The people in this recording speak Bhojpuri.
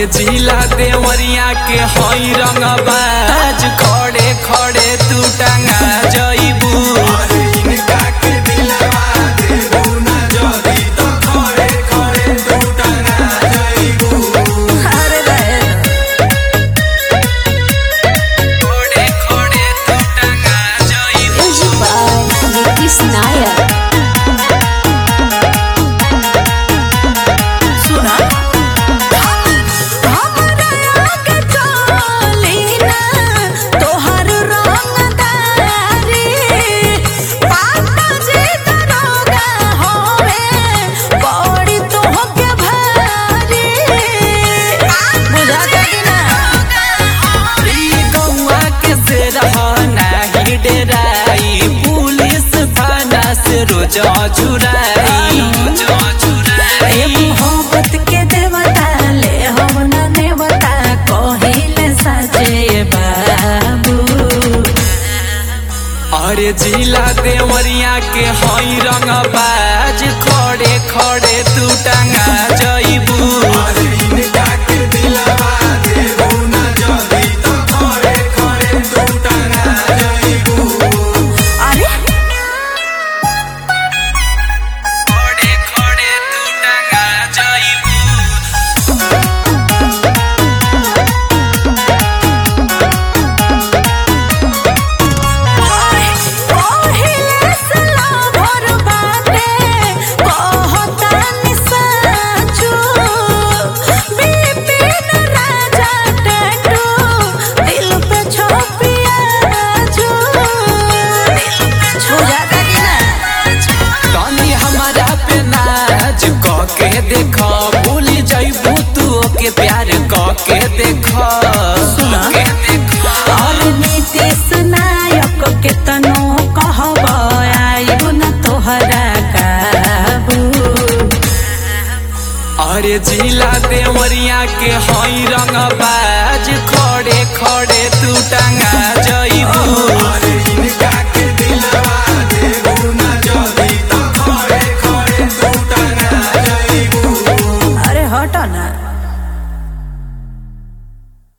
अरे जिला देवरिया के हई रंगबाज खड़े खड़े तू टंगा जइबू अरे बहन खड़े खड़े तू टंगा जइबू Music by Nitish Nayak. सुना हमरा आगे चली ना तोहर रंगदारी पापा जी दरोगा होवे बड़ी तोहके भारी बुझाता कि ना ई गौआ के से रहना ही डेराई पुलिस थाना से रोज चुराई ए मोहब्बत के देवता ले हम ना देवता कहिले सचे बाबू अरे जिला देवरिया के हई रंगबाज खड़े खड़े तू टंगा जइबू अरे खड़े खड़े तू टंगा जइबू कहिले सला भर बाटे कहता निसाचू बिपिन राजा टैटू दिल पे छोपिया जो दिल पे छू जाता कि ना तनी हमारा पे नाच क के देख भूल जइबू तू के प्यार क के देख सुना। के देख और नीतीश नायक के तनो कहब आइब न तोहरा काबू अरे जिला देवरिया के हई रंगबाज खड़े खड़े तू टंगा